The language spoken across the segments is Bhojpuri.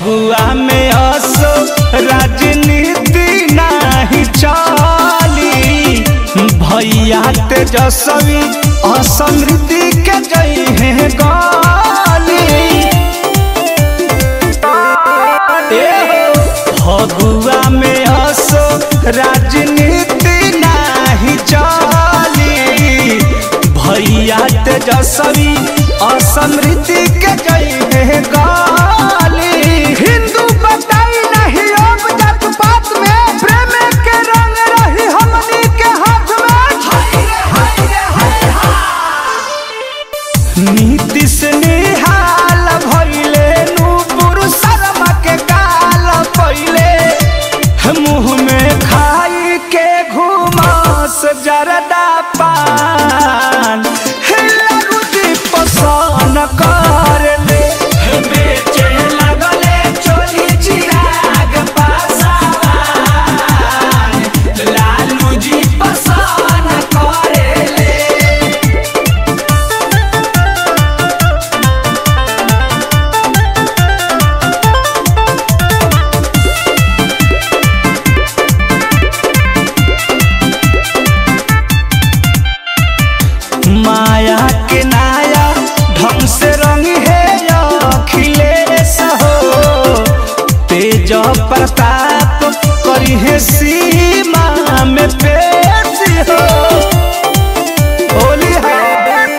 फगुआ में असो राजनीति नाही चली भैया तेजस्वी असमृद्धि के जई है गाली ए फगुआ में असो राजनीति नाही चली भैया तेजस्वी असमृद्धि के जई है गाली हिंदू बताई नहीं अब जात पात में प्रेम के रंग रही हमनी के हाथ में नीतीश निहाल भइले नूपुर शर्मा के काल पहिले मुंह में खाई के घुमास जरदा पान हिला रुचि पसंद कर ले बेचे लगले चोली चिराग पासावान लालू जी पसंद करे ले माया के नाया ढंग से रंग है अखिलेश हो तेज प्रताप करी है सीमा में पेश हो होली है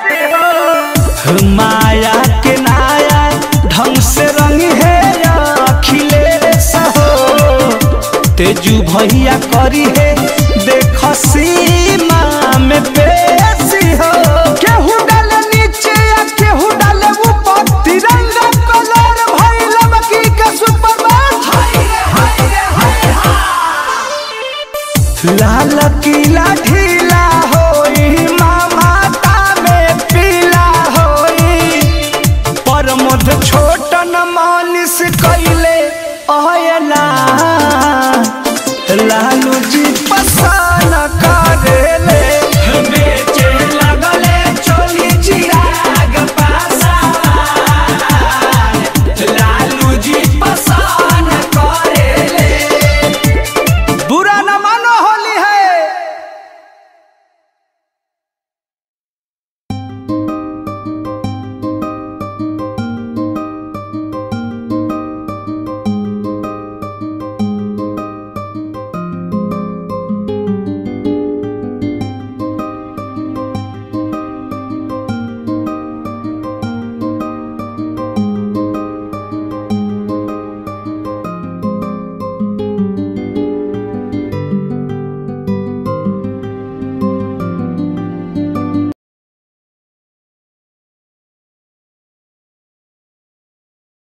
माया के नाया ढंग से रंग है अखिलेश हो तेजू भैया करी है देख सीमा में पेशी हो केहू डाले नीचे या केहू डाले ऊपर तिरंगा कलर भइल बकी के सुपर लाल किला ढेर